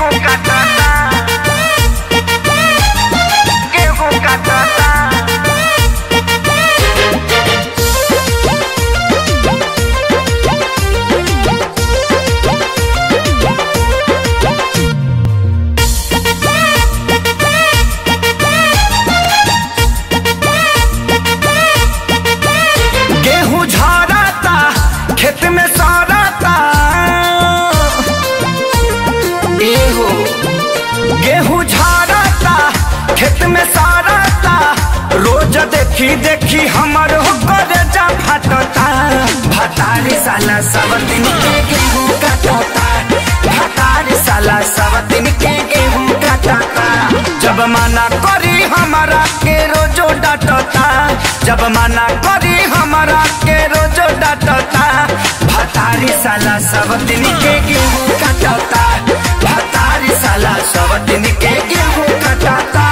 गेहूं काटता गेहूं काटता गेहूं झरता खेत में सड़ता एहो गेहूं झरता खेत में सड़ता रोज देखी देखी हमर होकर जा फटता भतारी साला सब दिन के गेहूं काटता भतारी साला सब दिन के गेहूं काटता जब मना करी हमारा के रोजो डांटता जब मना करी हमारा के रोजो डांटता भतारी साला सब दिन के गेहूं काटता भतारी साला सब दिन के गेहूं काटता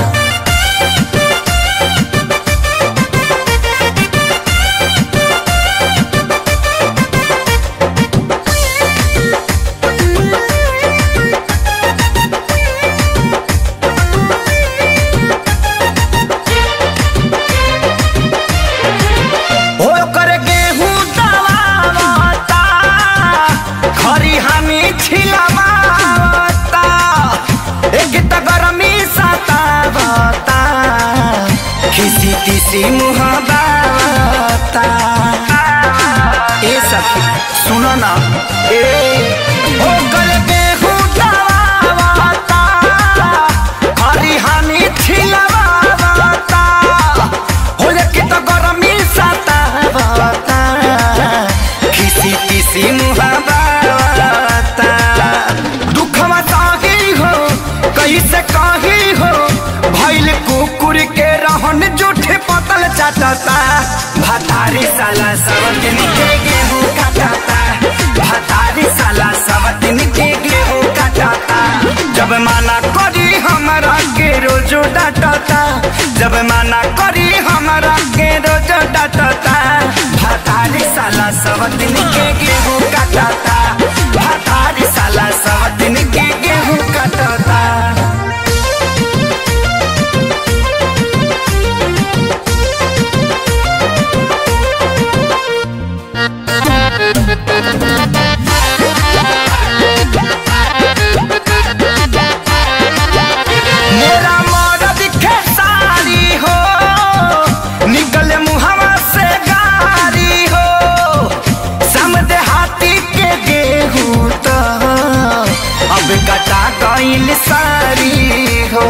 हो कर गेहूं दबावता खरी हमी छिलवावता एक त गरमी सतावता खिसी तिसी मुँह बावता ए सखी सुनो ना ए हो कर गेहूं दबावता खरी हमी छिलवावता हो कि त गरमी सतावता खिसी तिसी मुहावता दुखवा साही हो कैसे कही हो भैल कुकुर के रहन जूठे पतल चाटता भतारी साला सब दिन के गेहूं काटता भतारी साला सब दिन के गेहूं काटता जब माना करी हमारा के रोजो डांटता जब माना करी हमारा के रोजो डांटता भतारी साला सब दिन के गेहूं काटता भतारी साला सब दिन के गेहूं काटता मेरा मरद खेसारी हो निकले मुहवा से गारी हो समझे हाथी के गेहूं तो अब कटा गईल सारी हो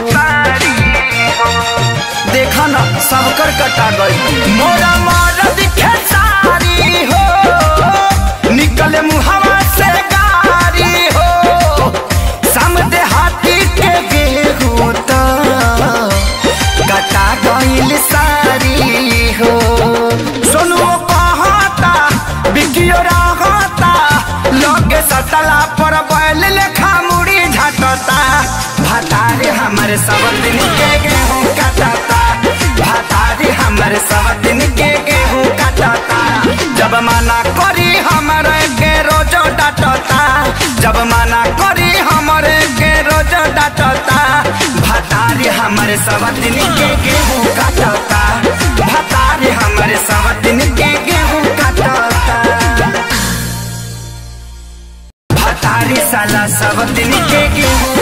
देखा ना सबकर कटा गई मोरा मरद खेसारी हो निकले मुहवा से गारी हो समझे हाथी के गेहूं तो कटा गईल सारी हो सुनो कहता बिकियो रहता लगे सतला पर बैल लेखा मुड़ी झटता भतारे हमारे सब दिन के गेहूं काटता भतारे हमारे सब दिन के गेहूं काटता जब मना करी हमारे के रोजो डांटता जब मना करी हमारे के रोजो डांटता भतारे हमारे सब दिन के गेहूं काटता भतारे हमारे सब दिन के गेहूं काटता भतारी साला सब दिन के गेहूं